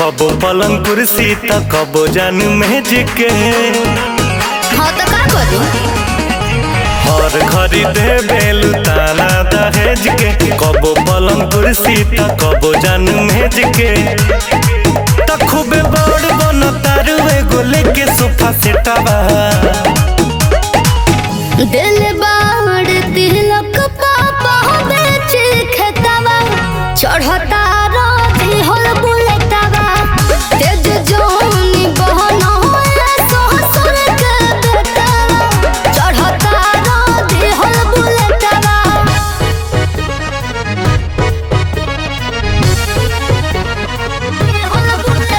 कबो पलंग कुर्सी त कबो जान मेज के हाँ तो का करू हर घड़ी दे बेलू ताला दहेज के कबो पलंग कुर्सी त कबो जान मेज के त खूबे बड़ बन तारू एगो लेके सोफा सेटवा दिल बाड़ तिलक पापा बेच खेतवा चढ़ता रोजी होल बुलेटवा तेज जोनी बहनो ससुर के बेटवा चढ़ता रोजी होल बुलेटवा होल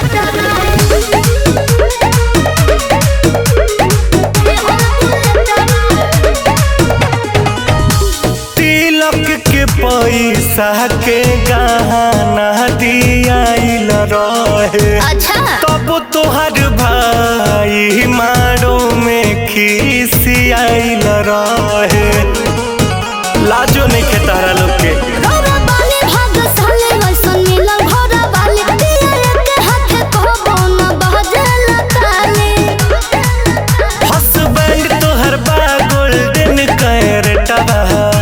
तिलक के पैसा के गहना दियाइल रहे अच्छा तब तोहर भाई मारो में खिसियाइल रहे लाजो नहीं के तारा लोग के रौरा बाली भागशाली वैसन मिलल घोड़ा बाली पियर के हाथे कहबो न बहजल ताली हसबैंड तोहर बा गोल्डन कैरेटवा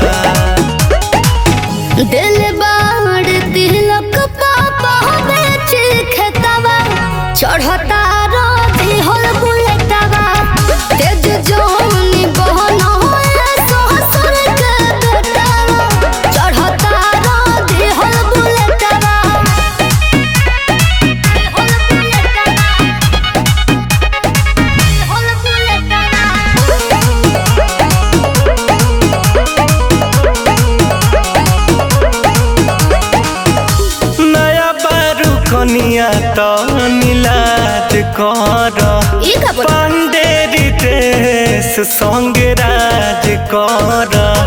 दिल बाड़ तिलक पापा बेच खेतवा चढ़ता रोजी होल बुलेटवा तेज जोनी बहनो ससुर के बेटवा चढ़ता रोजी होल बुलेटवा होल बुलेटवा होल नया बारू कनिया तो नीलाज कर ई का बोल पांडेरी देश संग राज कर